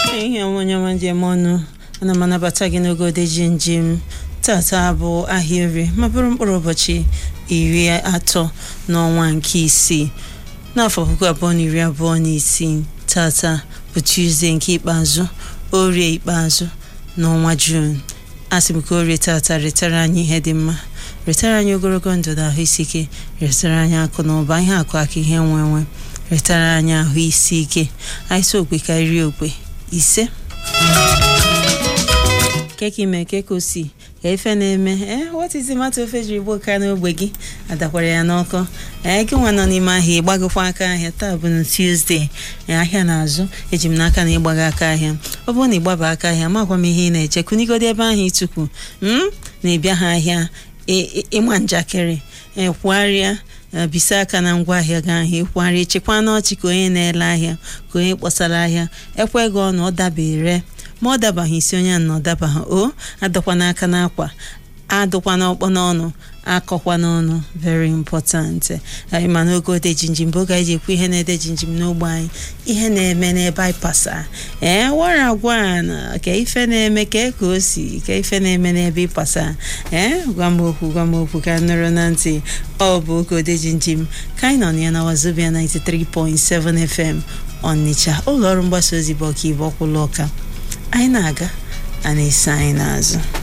ihe onye ọma njem ọnụ ana m anabata gị n'oge odeji njem tata bụ ahịa orie ma bụrụ mkpụrụ ụbọchị iri atọ n'ọnwa nke isii n'afọ puku abụọ na iri abụọ na isii tata bụ Tuesday nke ikpeazụ orie ikpeazụ n'ọnwa Jun asị m ka orie tata retara anyị ihe dị mma retara anyị ogologo ndụ na ahụ isi ike retara anyị akụ na ụba ihe akụ aka ihe nwe nwe retara anyị ahụ isi ike anyị so okwe karịrị okwe ise keka ime keka osi ka ife na-eme ee what is the matter ofe jiri gbuo ka n'ogbe gị adakwara ya n'ọkụ ee gị nwa nọ n'ime ahịa ịgbagokwa aka ahịa taa bụ na Tuesday ahịa na-azụ eji m n'aka na ịgbaga aka ahịa ọ bụrụ na ịgbaba aka ahịa makwa m ihe ị na-eche kunigodi ebe ahụ ịtụkwu na-ebịa ha ahịa ịma njakịrị kwugharịa bisa aka na ngwaahịa gị ahụ ịkwugharịa chekwa n'ọchị ka onye na-ele ahịa ka onye kpọsara ahịa ekwe gị ọnụ ọ dabere ma ọ dabaghị isi onye na ọ dabaghị o adọkwana aka n'akwa adụkwana ọkpọ n'ọnụ akọkwa n'ọnụ very important anyị ma n'oge ode jinjim bụ oge anyị ji ekwu ihe na-ede jinjim n'ogbe anyị ihe na-eme n'ebe anyị pasa ee wara agwa na ka ife na-eme ka ka o si ka ife na-eme n'ebe ịpasa ee gwa m okwu gwa m okwu ka nụrụ na ntị ọ bụ oge ode jinjim ka anyị nọ na ya na Wazobia 93.7 FM Ọnịcha ụlọ ọrụ mgbasa ozi bụ ọka ibe ọkwụlụ ọka anyị na-aga a na-ese anyị n'azụ